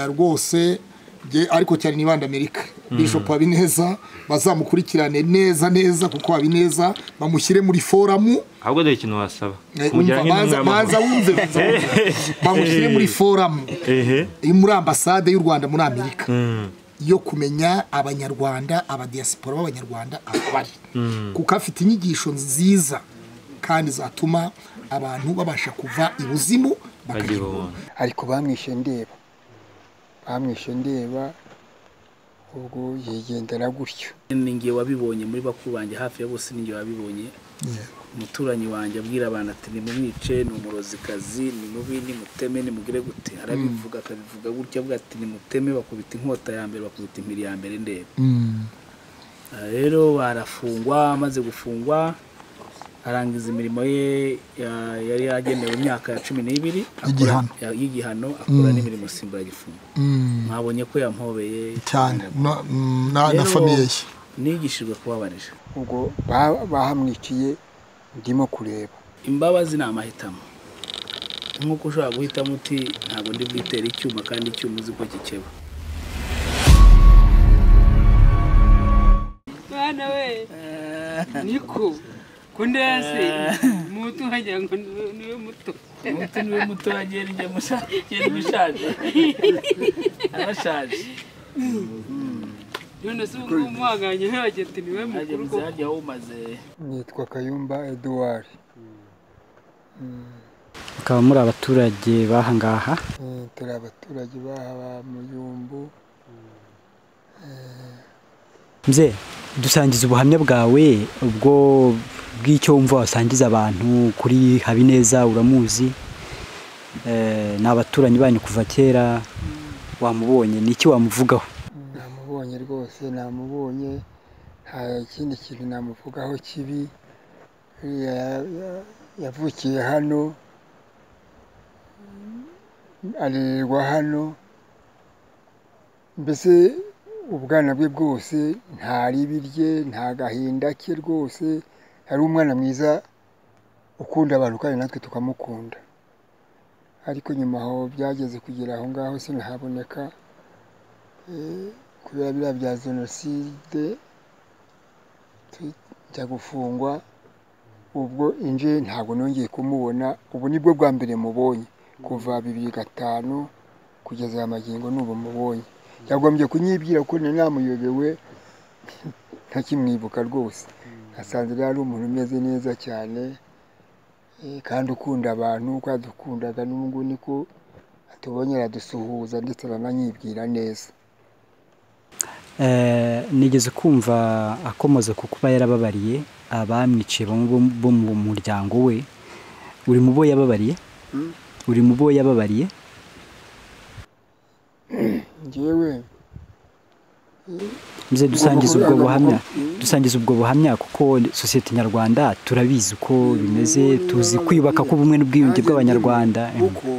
rwose ariko cyane n'ibanda amerika bishop habineza bazamukurikirane neza neza kuko habineza bamushyire muri foramu ahubwo dore ikintu wasaba umva baza baza wumve bamushyire muri foramu iri muri ambasade y'u rwanda muri amerika yo kumenya abanyarwanda abadiyasipora b'abanyarwanda aho bari kuko afite inyigisho nziza kandi zatuma abantu babasha kuva ibuzimu bakagira ubuntu. ariko bamwishe ndeba bamwishe ndeba ubwo yigendera gutyo ninjye wabibonye muri bakuru banjye hafi ya bose ninjye wabibonye umuturanyi wanjye abwira abantu ati nimumwice ni umurozikazi ni mubi nimuteme nimugire gute arabivuga akabivuga gutya avuga ati nimuteme bakubita inkota ya mbere bakubita impiri ya mbere ndeba Aha rero arafungwa amaze gufungwa arangiza imirimo ye ya- yari yagenewe imyaka ya cumi n'ibiri akora- ya- y'igihano akora n'imirimo simbura gifungo mwabonye ko yampobeye cyane no- mm, na na Rero- famiye ye nigishijwe kubabarira ubwo ba- bahamwiciye ndimo kureba imbabazi ni amahitamo nk'uko ushobora guhitamo uti ntabwo ndi bwitere icyuma kandi icyuma uzi ko gikeba mwana we niko ko ndase mutu wagira ngo ni- niwe muto umuti niwe muto wagiye njya mushaje arashaje none se ubwo umuhanganye ntiwagira ati niwe ajya mukuru mu koko zihajya wumaze nitwa kayumba eduwari bakaba muri abaturage bahangaha Eh, turi abaturage b'aha mu yumbu mze dusangiza ubuhamya bwawe ubwo bw'icyo wumva wasangiza abantu kuri habineza uramuzi Eh, ni abaturanyi banyu kuva kera wamubonye ni iki wamuvugaho namubonye rwose namubonye nta kindi kintu namuvugaho kibi Uriya ya- ya- yavukiye hano arererwa hano mbese ubwana bwe bwose nta ribi rye nta gahinda ke rwose yari umwana mwiza ukunda abantu kandi natwe tukamukunda ariko nyuma aho byageze kugera aho ngaho sinahaboneka kubera biriya bya jenoside tu- njya gufungwa ubwo inje ntabwo nongeye kumubona ubu nibwo bwa mbere mubonye kuva bibiri gatanu kugeza aya magingo n'ubu mubonye yagombye kunyibwira ko nari namuyobewe ntakimwibuka rwose nasanze rero ari umuntu umeze neza cyane eh, kandi ukunda abantu uko yadukundaga n'ubu ngubu niko atubonye aradusuhuza ndetse arananyibwira neza Eh, nigeze kumva akomoza ku kuba yarababariye abamwiciye bamwe bo- bo mu muryango we uri mu bo yababariye uri mu bo yababariye njyewe mze dusangiza ubwo Ugomba buhamya kuvuga- dusangiza ubwo buhamya kuko sosiyete nyarwanda turabizi uko bimeze tuzi kwiyubaka k'ubumwe n'ubwiyunge bw'abanyarwanda kuko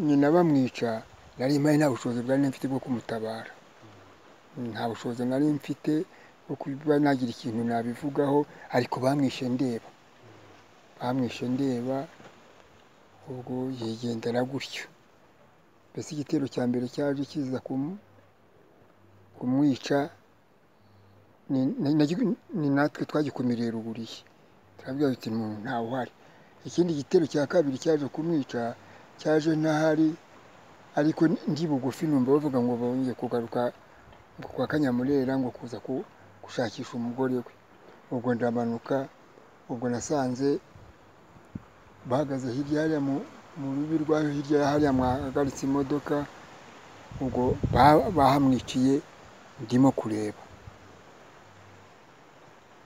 nyina bamwica nari mpari nta bushobozi bwari mfite bwo kumutabara nta bushobozi nari mfite bwo kuba nagira ikintu nabivugaho ariko bamwishe ndeba bamwishe ndeba ubwo yigendera gutyo mbese igitero cya mbere cyaje kiza kumu- kumwica ni- ni- nagi- ni natwe twagikumiriye ruguriye turabwira tuti umuntu ntawe uhari ikindi gitero cya kabiri cyaje kumwica cyaje ntahari ariko ndi bugufi numva bavuga ngo bongeye kugaruka ngo kwa kanyamurera ngo kuza ku- gushakisha umugore we ubwo ndamanuka ubwo nasanze bahagaze hirya hariya mu- mu rubi rwayo hirya hariya mwahagaritse imodoka ubwo ba- bahamwiciye ndimo kureba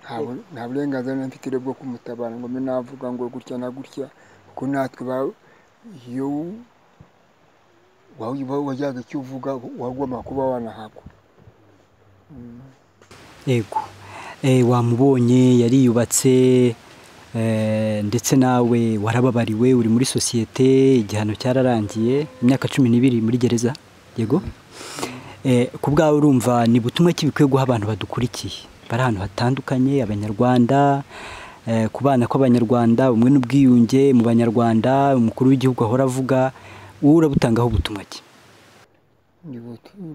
nta bu- nta burenganzira nari mfite rero bwo kumutabara ngo mbe navuga ngo gutya na gutya kuko natwe ba- iyo wa- wa- wajyaga icyo uvuga wagomba kuba wanahagwa yego Eh, wamubonye yariyubatse eh, ndetse nawe warababariwe uri muri sosiyete igihano cyararangiye imyaka cumi n'ibiri muri gereza yego Eh, ku bwawe urumva ni butumwa ki bikwiye guha abantu badukurikiye bari ahantu hatandukanye abanyarwanda eh, ku bana kw'abanyarwanda ubumwe n'ubwiyunge mu banyarwanda umukuru w'igihugu ahora avuga wowe urabutangaho ubutumwa ki ni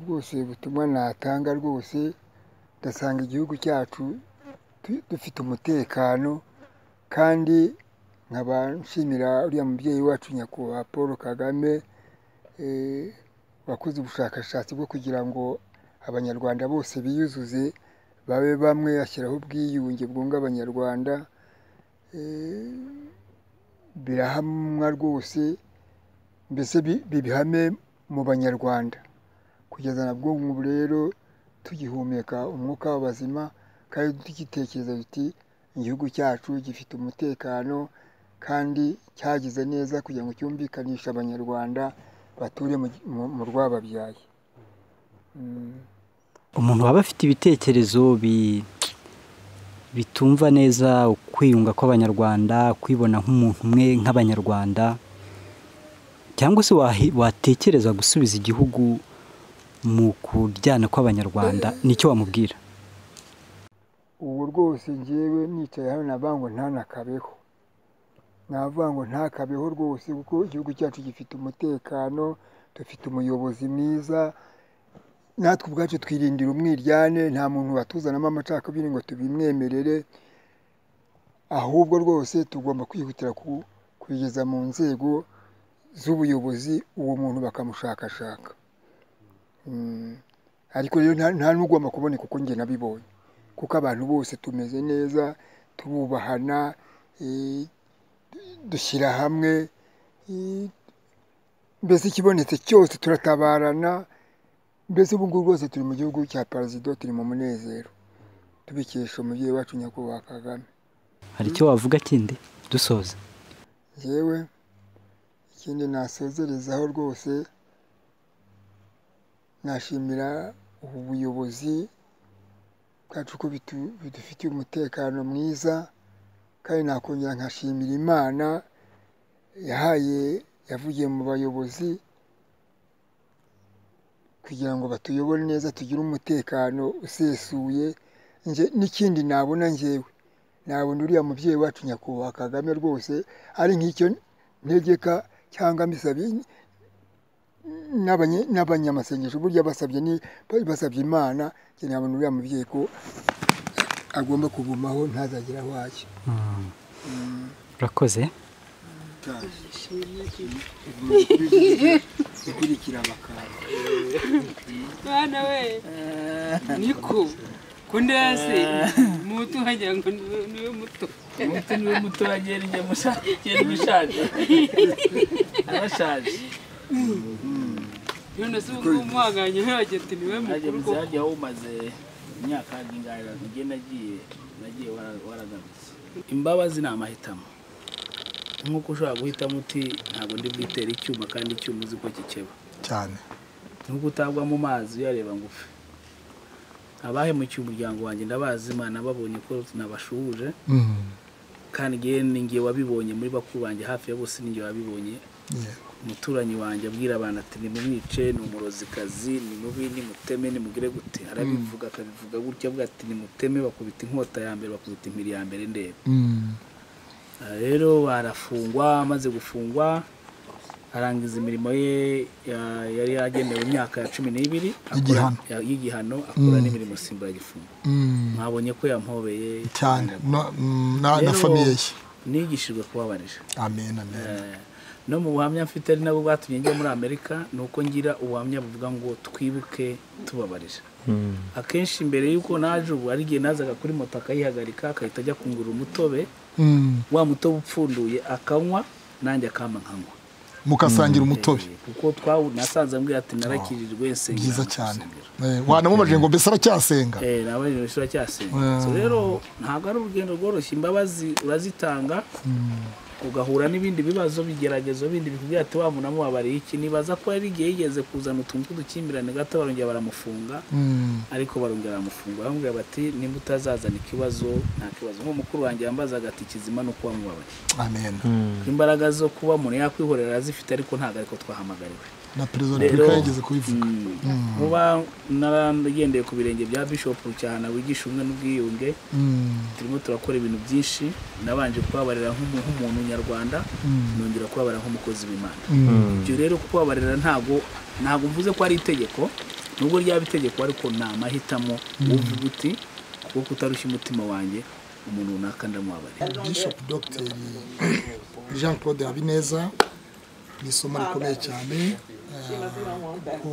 bwose butumwa natanga rwose ndasanga igihugu cyacu dufite umutekano kandi nkaba nshimira uriya mubyeyi wacu nyakubahwa paul kagame wakoze ubushakashatsi bwo kugira ngo abanyarwanda bose biyuzuze babe bamwe ashyiraho ubwiyunge bwunga abanyarwanda birahamwa rwose mbese bibihame mu banyarwanda kugeza na bwo ubu rero tugihumeka umwuka w'abazima kandi tugitekereza biti igihugu cyacu gifite umutekano kandi cyagize neza kugira ngo cyumvikanishe abanyarwanda bature mu rwababyaye umuntu waba afite ibitekerezo bitumva neza ukwiyunga kw'abanyarwanda kwibona nk'umuntu umwe nk'abanyarwanda cyangwa se watekereza gusubiza igihugu mu kuryana kw'abanyarwanda nicyo wamubwira ubu rwose ngewe nicaye hano navango ntanakabeho navango ntakabeho rwose kuko igihugu cyacu gifite umutekano dufite umuyobozi mwiza natwe ubwacu twirindira umwiryane nta muntu watuzanamo amacakubiri ngo tubimwemerere ahubwo rwose tugomba kwihutira kubigeza mu nzego z'ubuyobozi uwo muntu bakamushakashaka ariko rero nta n'ugomba kuboneka uko njye nabibonye kuko abantu bose tumeze neza tububahana dushyira hamwe mbese ikibonetse cyose turatabarana mbese ubu ngubu rwose turi mu gihugu cya perezida turi mu munezero tubikesha umubyeyi wacu nyakubahwa kagame hari icyo wavuga kindi dusoza yewe ikindi nasozerezaho rwose nashimira ubu buyobozi bwacu ko bidufitiye umutekano mwiza kandi nakongera nkashimira imana yahaye yavugiye mu bayobozi kugira ngo batuyobore neza tugire umutekano usesuye n'ikindi nabona ngewe nabona uriya mubyeyi wacu nyakubahwa kagame rwose ari nk'icyo ntegeka cyangwa mbisabye n'abanyamasengesho burya basabye basabye imana nabona uriya mubyeyi ko agomba kugumaho ntazagire aho ajya urakoze ikurikira abakara mwana we niko kundi hasi muto wagira ngo niwe muto umuto niwe muto wagera igihe mushaje arashaje none se ubu muhanganye wagira ati niwe mukuru koko hajya wumaze imyaka ngingana ngiye nagiye nagiye waragarutse imbabazi ni amahitamo nk'uko ushobora guhitamo uti ntabwo ndi bwitere icyuma kandi icyuma uzi ko kikeba cyane nk'uko utagwa mu mazi uyareba ngo upfe abahemukiye umuryango wanjye ndabazi imana babonye ko nabashuhuje kandi ngiye wabibonye muri bakuru banjye hafi ya bose n'igihe wabibonye umuturanyi wanjye abwira abantu ati nimumwice ni umurozikazi ni mubi nimuteme nimugire gute arabivuga akabivuga gutya avuga ati nimuteme bakubita inkota ya mbere bakubita impiri ya mbere ndeba rero barafungwa amaze gufungwa arangiza imirimo ye yari yagenewe imyaka ya cumi n'ibiri y'igihano akora n'imirimo simburagifungo mwabonye ko yampobeye cyane na famiye ye nigishijwe kubabarira amen amen no mu buhamya mfite ari nabwo bwatumye njya muri amerika ni uko ngira ubuhamya buvuga ngo twibuke tubabarira akenshi mbere y'uko naje ubu hari igihe nazaga kuri moto akayihagarika agahita ajya kungurura umutobe wa mutobe upfunduye akanywa nanjye akama nkanywa mukasangira umutobe kuko nasanze ambwira ati narakirijwe nsengera byiza cyane wanamubajije ngo mbese aracyasenga nabajije mbese aracyasenga rero ntabwo ari urugendo rworoshye imbabazi urazitanga ugahura n'ibindi bibazo bigeragezo bindi bikubwira ati wa muntu amubabariye iki nibaza ko yari igihe yigeze kuzana utuntu tw'udukimbirane gato barongera baramufunga ariko barongera baramufunga bamubwira bati nimba utazazana ikibazo nta kibazo nk'umukuru wanjye yambazaga ati kizima ni uko wamubabaye amen imbaraga zo kuba umuntu yakwihorera arazifite ariko ntabwo ariko twahamagariwe na perezida wa repubulika yageze kubivuga muba naragendeye ku birenge bya bishop cyane wigisha ubumwe n'ubwiyunge Mm, turimo turakora ibintu byinshi nabanje kubabarira nk'umu- nk'umuntu nyarwanda nongera kubabarira nk'umukozi w'imana ibyo rero kubabarira ntabwo ntabwo mvuze ko ari itegeko nubwo ryaba itegeko ariko ni amahitamo uvuga uti kuko kutarushya umutima wanjye umuntu runaka ndamubabarira bishop dr jean claude habineza ni isomo rikomeye cyane eh, kuko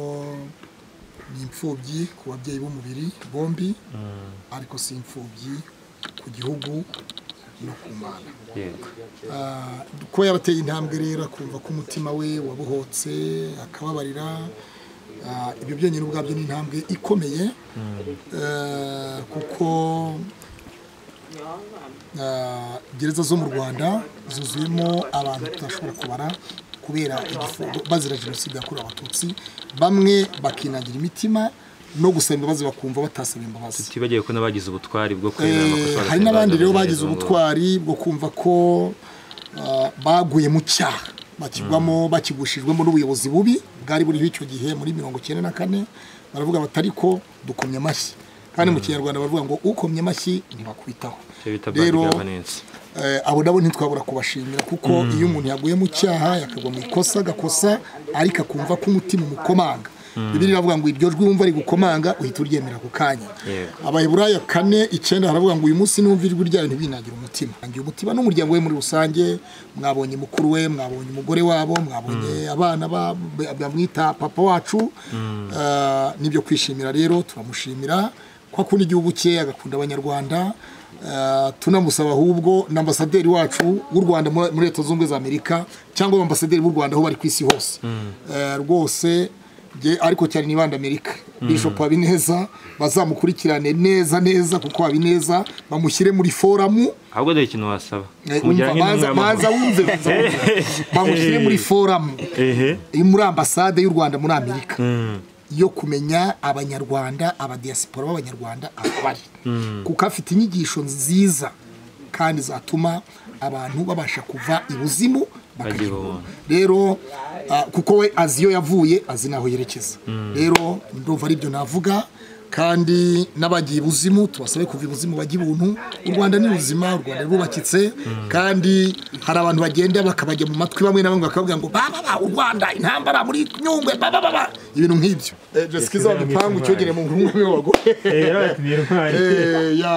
ni imfubyi ku babyeyi b'umubiri bombi ariko si imfubyi ku gihugu no ku mana yego Ah, ko yabateye intambwe rero akumva ko umutima we wabohotse akababarira Ah, ibyo byonyine ubwabyo ni intambwe ikomeye Eh, kuko ah, gereza zo mu rwanda zuzuyemo abantu tutashobora kubara kubera igifungo bazira jenoside yakorewe abatutsi bamwe bakinagira imitima no gusaba imbabazi bakumva batasaba imbabazi tutibagiwe ko n'abagize ubutwari bwo kurera amakosa Eh, hari n'abandi rero bagize ubutwari bwo kumva ko ah, baguye mu cyaha bakigwamo bakigushijwemo n'ubuyobozi bubi bwari buriho icyo gihe muri mirongo icyenda na kane baravuga bati ariko dukomye amashyi kandi mu kinyarwanda baravuga ngo ukomye amashyi ntibakwitaho icyo bita bad rero governance eh, abo nabo ntitwabura kubashimira kuko iyo umuntu yaguye mu cyaha yakagwa mu ikosa agakosa ariko akumva ko umutima umukomanga bibiri biravuga ngo iryo jwi wumva rigukomanga uhita uryemera ako kanya Yego. abaheburaya kane icyenda haravuga ngo uyu munsi numva ijwi ryayo ntibinagira umutima ngira umutima n'umuryango we muri rusange mwabonye mukuru we mwabonye umugore wabo mwabonye abana ba- ba- bamwita papa wacu Eh, nibyo kwishimira rero turamushimira ko akunda igihugu cye agakunda abanyarwanda Eh, tunamusaba ahubwo na ambasaderi wacu w'u rwanda muri muri leta zunze ubumwe za amerika cyangwa ambasaderi b'u rwanda aho bari ku isi hose Eh, rwose nge- ariko cyane nibanda amerika bishop habineza bazamukurikirane neza neza kuko habineza bamushyire muri foramu ahubwo dore ikintu wasaba Eh, kumujyana umva, nk'intumwa banza banza y'amahoro wumve bamushyire muri foramu ehe iri muri ambasade y'u rwanda muri amerika Mm, yo kumenya abanyarwanda abadiyasipora b'abanyarwanda aho bari kuko afite inyigisho nziza kandi zatuma abantu babasha kuva ibuzimu bakajya Bagira ibuhoro. ubuntu. rero ah, kuko we azi iyo yavuye azi n'aho yerekeza rero ndumva aribyo navuga kandi n'abagiye ibuzimu tubasabe kuva ibuzimu bajya ibuntu u rwanda ni ruzima u rwanda rwubakitse kandi hari abantu bagenda bakabajya mu matwi bamwe na bamwe bakavuga ngo bababa u rwanda intambara muri nyungwe bababa ibintu nk'ibyo jesikiza wagipangu cyogere mu nkumi w'abagore Eh, ya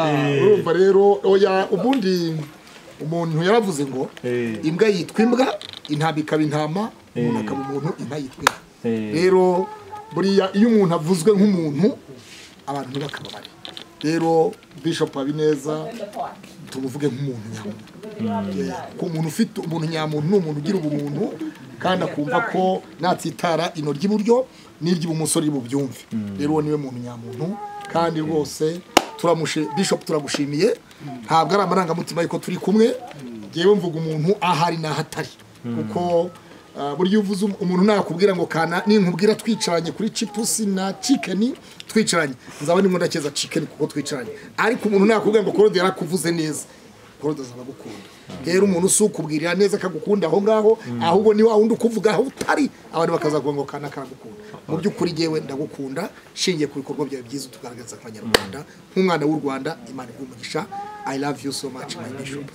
urumva rero oya ubundi umuntu yaravuze ngo imbwa yitwa imbwa intama ikaba intama umuntu akaba umuntu inka yitwa inka rero buriya iyo umuntu avuzwe nk'umuntu abantu ntibakababare rero bishop habineza tumuvuge nk'umuntu nyamuntu ku muntu ufite umuntu nyamuntu ni umuntu ugira ubumuntu kandi akumva ko natsitara ino ry'iburyo n'iry'ibumoso ry'ibubyumve rero uwo niwe muntu nyamuntu kandi rwose turamushe bishop turagushimiye ntabwo ari amarangamutima yuko turi kumwe ngewe mvuga umuntu ahari n'ahatari kuko ah, burya iyo uvuze um- umuntu nakubwira ngo kana ninkubwira twicaranye kuri chipusi na chicken twicaranye nzaba ndimo ndakeza chicken kuko twicaranye ariko umuntu nakubwira ngo korode yarakuvuze neza gorode ziragukunda rero umuntu si ukubwirira neza akagukunda aho ngaho ahubwo ni wa wundi ukuvuga aho utari abantu bakazavuga ngo kana karagukunda mu by'ukuri yewe ndagukunda nshingiye ku bikorwa byawe byiza utugaragaza abanyarwanda nk'umwana w'u rwanda imana iguha umugisha i love you so much my bishop